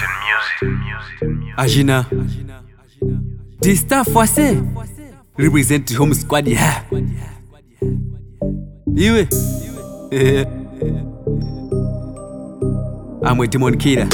Agina. The staff wase represent home squad ya. Iwe. Eh. Amwe Timon Killer.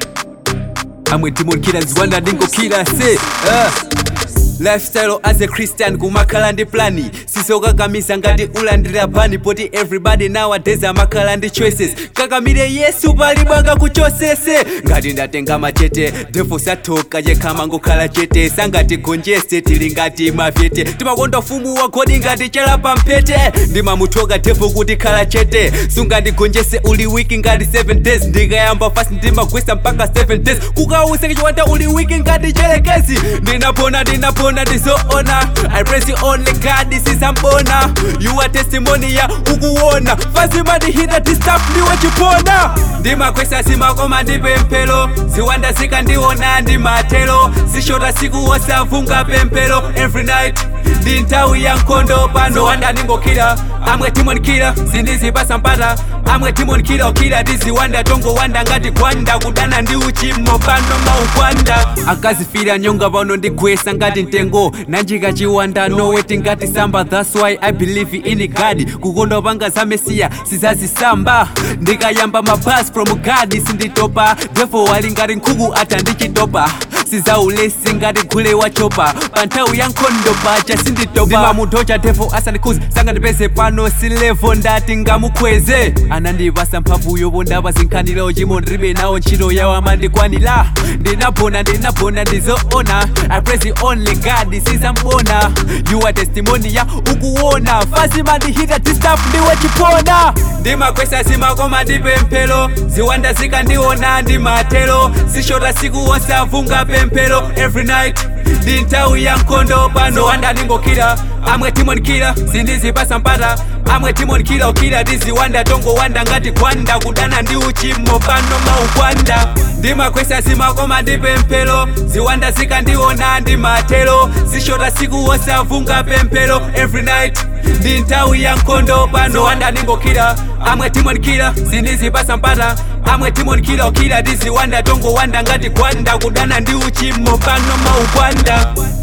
Amwe Timon Killer Zwanda Dingo Killer say. Uh. lifestyle as a christian kumakhala ndi plani sisokakamisa ngati ulandira pani poti everybody nowadays amakhala ndi choices kakamire yesu palibwanga kuchosese ngati ndatenga machete devo sathoka yekhama ngokhala chete sangati gonjese tili ngati mavete timakonda fumu wa godi ngati chala pamphete ndimamuthoka devo kuti khala chete sungandigonjese uli wiki ngati 7 days ndikayamba fast ndimagwesa mpaka 7 days kukausa kichiwanda uli wiki ngati chelekezi ndinapona ndinapona ndizoona i praise you only god this is ambona you are testimony ya ukuona fazimandihita tistap ndiwe chipona ndimakwesa simakoma ndipemphero ziwanda zikandiona ndimatero zishota siku wosavunga pemphero every night ndi nthawi ya nkhondo pano wanda ndingokira amwe timonikira sindizipasa mpata amwe timonikira ukira tiziwanda tongowanda ngati gwanda kudana ndi uchimo pano maugwanda akazifira nyonga pano ndigwesa ngati mtengo nanjika chiwanda noweti ngati samba thats why i believe in god kukonda panga za mesiya sizazisamba ndikayamba mabas from god sinditopa therefore wali ngati nkhuku ata ndichitopa sizaulesi ngati gule wachopa pa nthawi ya nkhondo paja sinditopa ndimamuthocha devo asandikhuze sangandipeze pano silevo ndati ngamukhweze anandipasa mphamvu yopondapa zinkhaniro chimo ndilibe nawo ntchito yawo amandikwanira ndinapona ndinapona ndizoona i praise you only god sizambona you are testimony ya ukuona fasi mandihita tistap ndiwe chipona ndimakwesa simakoma ndipemphero ziwanda zikandiona ndimatero zishota siku wosavunga pemphero every night ndi nthawi ya nkhondo pano wanda ndingokira amwe timonikira sindizipasa mpata amwe timonikira ukira tiziwanda tongowanda ngati gwanda kudana ndi uchimo pano maugwanda ndimakwesa simakoma ndipemphero ziwanda zikandiona ndimatero zishota siku wosavunga pemphero every night ndi nthawi ya nkhondo pano wanda ndingokira amwe timonikira sindizipasa mpata amwe timonikira ukira tiziwanda tongowanda ngati gwanda kudana ndi uchimo pano maugwanda